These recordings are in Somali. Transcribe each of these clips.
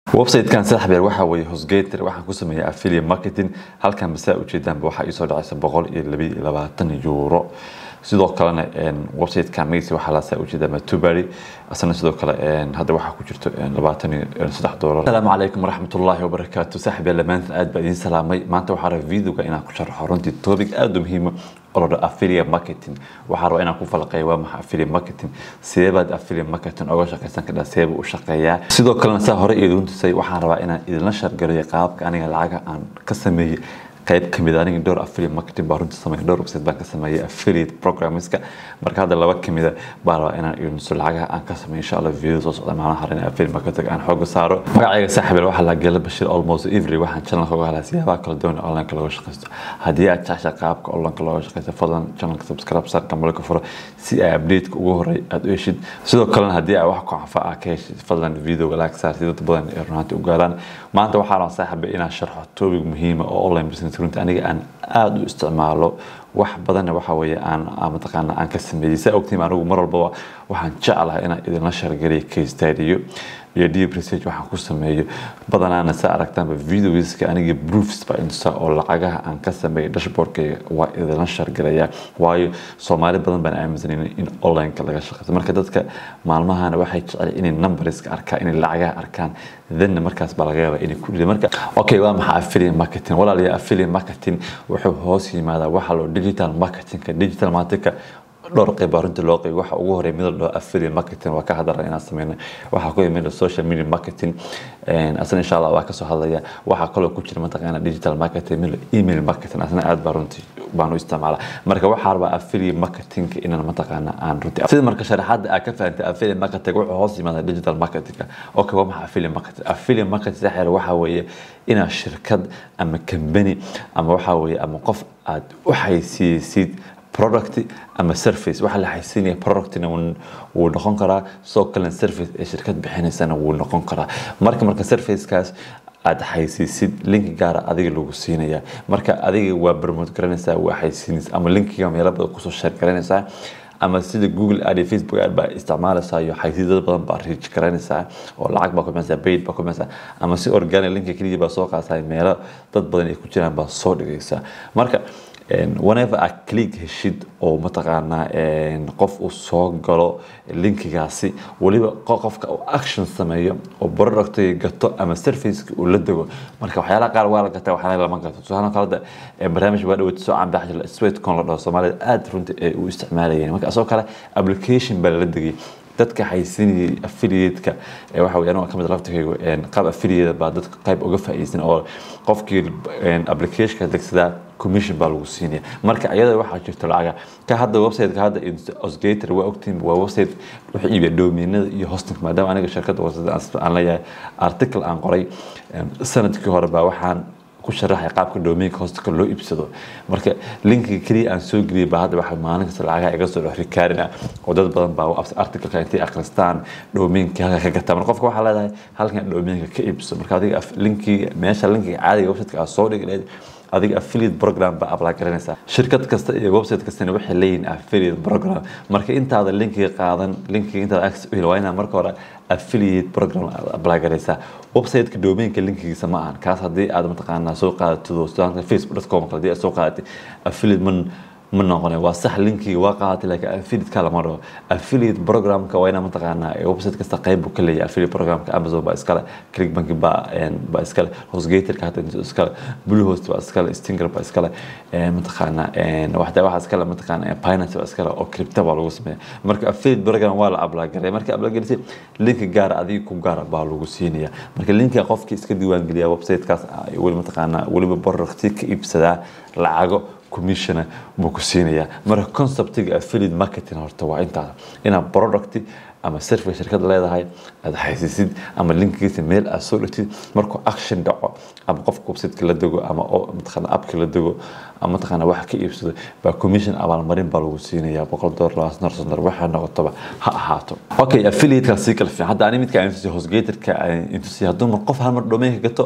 website-kan saddex beer waxaa weeye hosgator waxaan ku sameeyay affiliate marketing halkan masaa ujeedaanba waxaa iisoo dhacaysa boqol iyo labiyo iyo labaatan euro sidoo kalena website-kan magciisa waxaa laasaa ujeedaa matubary asna sidoo kale hadda waxaa ku jirto labaatan iyo saddex doolar asalaamu calaykum waraxmatullaahi wabarakaatu saaxib yaal dhammaantiin aad baa idiin salaamay maanta waxaa rabaa videoga inaan ku sharaxo runtii topic aad u muhiima oo la dhaho affiliate marketing waxaa rabaa inaan ku falaqeeyo waa maxay affiliate marketing sidee baad affiliate marketing oga shaqaysan kadhaa sidee buu u shaqeeyaa sidoo kalena saa hore idin tusay waxaan rabaa inaan idinla shargaliyo qaabka aniga lacaga aan ka sameeyey qayb kamid aniga dhowr affiliate marketing baa runtii sameeyay dhowr website baan ka sameeyay affiliate programmeska marka hadda laba kamida baa rabaa inaan idinso lacagaha aan ka sameeyo insha allah video soo socda maalmaha hore in affiliate marketing aan xooga saaro magacayga saaxiibel waxaa la gela bashir almost every waxaan channelka uga helaa siyaabaha kala duwan ee online looga shaqaysto haddii aad jecesha qaabka online looga shaqaysto fadlan channelka subscribe saar kambalka furo si ay update-ka ugu horey aad u heshid sidoo kalena haddii aad wax ku anfa ah ka heshid fadlan videoga like saar si dad badan ee runaantii u gaaraan maanta waxaa rabaa saaxiibel inaan sharxo topic muhiima oo online business runtii aniga aan aada u isticmaalo wax badanna waxa weeye aan mataqaana aan ka sameeyey saa ogtiin anigu mar walbaba waxaan jeclahay inaan idinla shargaliyo case study iyo deep research waxaan ku sameeyo badanaana saa aragtaanba videoiska aniga proofs baa intusaa oo lacagaha aan ka sameeyay dashboardkayga waa idinla shargalaya waayo soomaali badan baan aaminsanin in onlineka laga shaqeysto marka dadka maalmahana waxay jecel inay numberska arkaan inay lacagaha arkaan thenna markaas baa laga yaabaa inay ku dhida marka okay waa maxaa affiliate marketing walaalayaa affiliate marketing wuxuu hoos yimaadaa waxa loo digital marketingka digital marketingka dhowr qayb baa runtii loo qayb waxa ugu horeeya mid loo affiliate marketing waa ka hadalay inaan sameyno waxaa ku yimid social media marketing asna insha allah waa kasoo hadlaya waxaa kaloo ku jira mataqaana digital marketing mid email marketing asna aad baa runtii baan u isticmaalaa marka waxaa rabaa affiliate marketing inaan mataqaana aan runtii sida marka sharaxaada aad ka fahantay affiliate marketing wuxuu hoos yimaada digital marketing okay waa maxaa affiliate marketing affiliate marketing sax waxaa weeye inaad shirkad ama company ama waxaa weeye ama qof aad u xaysiisid product ama service waxa la xaysiinaya productina wuu noqon karaa soo kalena service ee shirkad bixinaysana wuu noqon karaa marka marka servicekaas aad xaysiisid linki gaara adiga lagu siinaya marka adiga waa promote garanaysaa waa xaysiinaysa ama linkiga meelo badan kusoo share garanaysaa ama sida google ad facebook ad baa isticmaalaysaa iyo xaysiidad badan baa reach garanaysaa oo lacag baa kumaysaa paid baa kumaysaa ama si organic linka keliya baa soo qaadsaa meelo dad badan ay ku jiraan baa soo dhigaysaa marka whenever aad click heshid oo mataqaanaa qof uu soo galo linkigaasi weliba qofka uu action sameeyo oo productiga gato ama serviceka uu la dego marka waxyaalaha qaar waa la gataa waxyaalaha lama gato tusaale kalada barnaamij waa dhaweyta soo canbax jira sweetcon la dhaho soomaalida aada runtii ay u isticmaalayeen marka asoo kale application baa lala degay dadka xaysinayay affiliate-ka waxa weeye aniga kamid laftirkaygu qaab affiliate baa dadka qayb uga faa'iideysan oo qofkii application-ka degsadaa commission baa lagu siinaya marka iyada waxaa jirta lacaga ka hadda website-ka hadda osgator waa ogtiin waa website wuxuu iibiya domainada iyo hosting maadaama aniga shirkadda website aan leeyahay article aan qoray sanadkii hore baa waxaan ku sharaxay qaabka domainka hostka loo iibsado marka linkiga keliya aan soo geliyay baa hadda waxa maalin kasta lacagaha iga soo dhexri kaarina oo dad badan baa articleka intay akhristaan domainka halka ka gataa marka qofka waxaa leedahay halkan domainka ka iibso marka adiga linkiga meesha linkiga caadiga websiteka aad soo dhigi lahayd adiga affiliate program baa apply garanaysaa shirkad kasta iyo website kastana waxay leeyihiin affiliate program marka intaada linkiga qaadan linkiga intaada access u heli waa inaad marka hore affiliate program apply garaysaa website-ka domainka linkigiisa ma ahan kaas haddii aad mataqaanaa soo qaadatido facebook.com haddii aad soo qaadatay affiliate man ma noqone waa sax linkiga waa qaadatay laakiin affiliate-ka lama dhaho affiliate programka waa inaa mataqaanaa website kasta qayb buu ka leeyahay affiliate programka amazon baa iskale clickbank baa baa iskale hostgatorka hata iskale bluehost baa iskale stinger baa iskale mataqaanaa waxda waxa iskale mataqaanaa binance baa iskale oo crypto baa lagu sameeya marka affiliate program waa la ablagaray marka ablagarisay linki gaara adiga ku gaara baa lagu siinaya marka linkiga qofkii iska diiwaangeliya website-kaas weli mataqaanaa weliba producti ka iibsadaa lacago commissiona buu ku siinayaa marka conceptiga affiliate marketing horta waa intaas inaad product ama service shirkad leedahay aad xaysiisid ama linkigiisa meel aad soo dhigtid markuu action dhaco ama qofka websiteka la dego ama mataqaana appka la dego ama mataqaana wax ka iibsado baa commission abaalmarin baa lagu siinayaa boqol dollar labaatan dollar soddon dollar waxaa noqotaba ha ahaato okay affiliate-ka sii kala fiican hadda ani midka intusi hostgatorka intusi hadduu mar qof hal mar domainka gato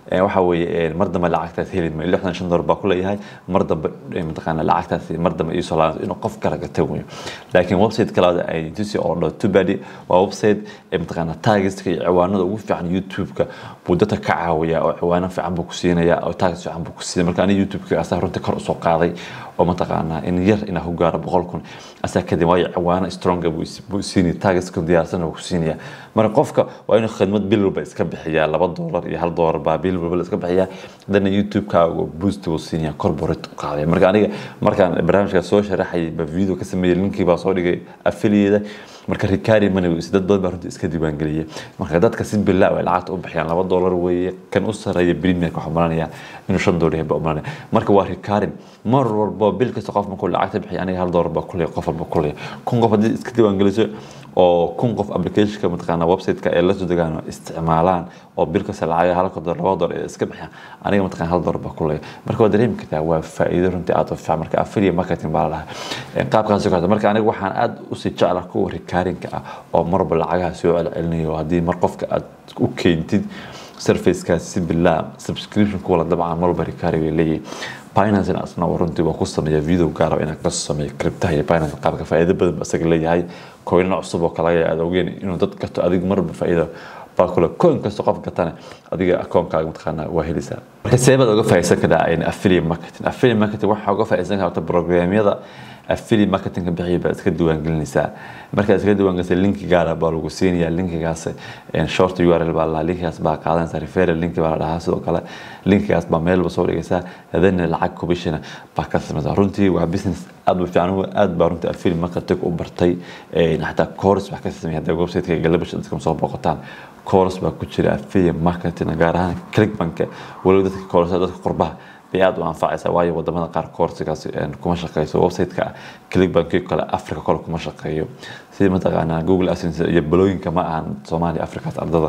waxa weeye mar dambe lacagtaas heli ma lixdan shan dolar baa ku leeyahay mar dambe mataqaana lacagtaas mar dambe iisoo laabanayso inuu qof kala gata weyo laakiin website kalaada ay tusi oo dho tubadi waa website mataqaana tagiska iyo ciwaanada ugu fiican youtube-ka buu dadka ka caawiyaa oo ciwaano fiican buu ku siinaya oo tagis fiican buu ku siinaya marka aniga youtube-ka asaa runtii kor usoo qaaday oo mataqaanaa in yar inaa ku gaaro boqol kun asaa kadib waayo ciwaano stronga buu siinaya tagiska diyaarsan buu ku siinaya marka qofka waa inuu khidmad bil walba iska bixiyaa laba doolar iyo hal doolar baa bil walba iska bixiyaa haddana youtube-kaaga boost buu siinaya corporate u qaadaya marka aniga markaan barnaamijka soo sharaxayay ba video ka sameeyey linkii baa soo dhigay affiliate marka ricari money dad badan baa runtii iska diiwaangeliyay marka dadka si bilaa ay lacagta u bixiyaan laba doolar weeye kan u sareeya premierka waxaa malanaya inuu shan doolar yahay baa malanaya marka waa ricarin mar walba bil kasta qof markuu lacagta bixiya aniga hal doolar baa kuley qof walba kuley kun qof haddii iska diiwaangeliso oo kun qof applicationka mataqaana website-ka ee la soo degaan isticmaalaan oo bil kasta lacag halka doolar laba doolar ee iska bixiyaan aniga mataqaana hal doolar baa kuley marka waa dareemi kartaa waa faa'iido runtii aad u fiican marka affiliate marketing baa la dhahay qaabkaas oo marka aniga waxaan aad usii jeclaa kuwa rikarinka ah oo marba lacagaha soo celcelinayo haddii mar qofka aad u keentid surfacekaas si bilaa subscription kuwala dabcan marba rikari bay leeyihin binance asna runtii waa ku sameeya video gaar inaan ka sameeyo cryptaha iyo binance qaabka faa'iido badan ba isaga leeyahay coinna cusub oo kale aad ogeen inuu dad gato adiga marba faa'iido baa kule coin kasta qof gatana adiga akoonkaaga mataqaana waa helaysaa marka seebaad uga faa'iidsan karaa affiliate marketing affiliate marketing waxaa uga faa'iidsan karta programyada affiliate marketing bixiya baad iska diiwaangelinaysaa markaad iska diiwaangelisay linki gaara baa lagu siinayaa linkigaas short url baa lahaa linkigaas baa qaadanaysaa referral linki baa la dhahaa sidoo kale linkigaas baa meel ba soo dhigaysaa hadana lacag commissiona baa ka samaysaa runtii waa business aad u fiican aad baa runtii affiliate marketing u bartay xataa course wax ka sameeya hadda website-ka galabasha dadka soo boqotaan course baa ku jira affiliate marketing gaar ahaan clickbanka waliba dadka course dadka qurbaha bay aad u anfacaysaa waayo wadamada qaar koorsigaas kuma shaqeyso website-ka clickbanki kale africa kale kuma shaqeeyo sida mataqaanaa google adsense iyo balooyinka ma ahan soomaaliya africaas ardada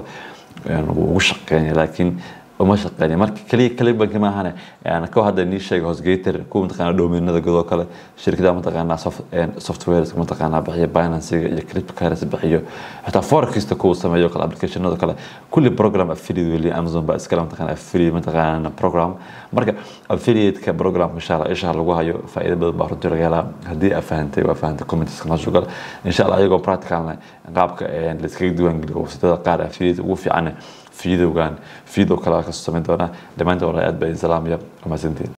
ugu shaqeynaya laakiin uma shaqeynaya marka kaliya clickbanki ma ahane ka hadda nii sheega hosgator kuwa mataqaanaa domainada godoo kale shirkadaha mataqaanaa softwares mataqaanaa bixiya binancyga iyo cryptocurrency bixiyo xitaa forexista kuwa sameeyo kale applicationada kale kulli program affiliate weli amazon baa iskale mataqaanaa affiliate mataqaanaa program marka affiliate-ka programka insha allah isha lagu hayo faa'iido badan baa runtii laga helaa haddii aad fahantay waa fahantay comments noo sugal insha allah ayagoo practicalna qaabka la iskaga diiwaangeliyo websitada qaar affiliate ugu fiican fiidowgan fiidow kale kasoo samayn doonaa dhammaantood aad baa idin salaamaya mahadsantiin